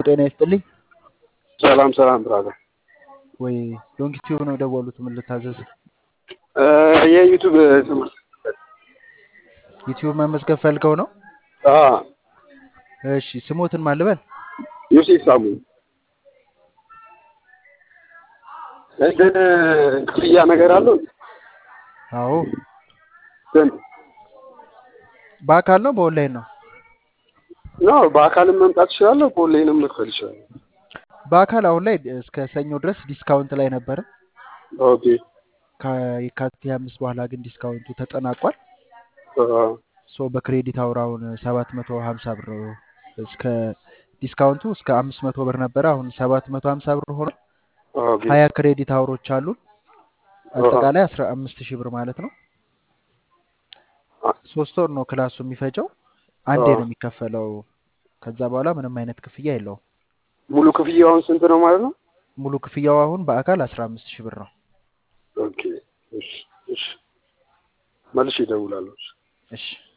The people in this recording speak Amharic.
ጤና ይስጥልኝ። ሰላም ሰላም ብራዘር። ወይ ሎንጊቲዩብ ነው የደወሉት። ምን ልታዘዝ? የዩቱብ ትምህርት ዩቲዩብ መመዝገብ ፈልገው ነው? አዎ፣ እሺ ስሞትን ማን ልበል? ዮሴፍ ሳሙ እንትን ክፍያ ነገር አለው አዎ። ስንት በአካል ነው በኦንላይን ነው? ነው? በአካልም መምጣት እችላለሁ፣ በኦንላይንም መክፈል እችላለሁ። በአካል አሁን ላይ እስከ ሰኞ ድረስ ዲስካውንት ላይ ነበረ። ኦኬ ከየካቲት አምስት በኋላ ግን ዲስካውንቱ ተጠናቋል። አዎ፣ ሶ በክሬዲት አውር አሁን ሰባት መቶ ሀምሳ ብር እስከ ዲስካውንቱ እስከ አምስት መቶ ብር ነበረ። አሁን ሰባት መቶ ሀምሳ ብር ሆኗል። ኦኬ ሀያ ክሬዲት አውሮች አሉን። አጠቃላይ አስራ አምስት ሺህ ብር ማለት ነው። ሶስት ወር ነው ክላሱ የሚፈጀው። አንዴ ነው የሚከፈለው። ከዛ በኋላ ምንም አይነት ክፍያ የለውም። ሙሉ ክፍያውን ስንት ነው ማለት ነው? ሙሉ ክፍያው አሁን በአካል አስራ አምስት ሺህ ብር ነው። ኦኬ እሺ፣ እሺ መልሼ እደውላለሁ። እሺ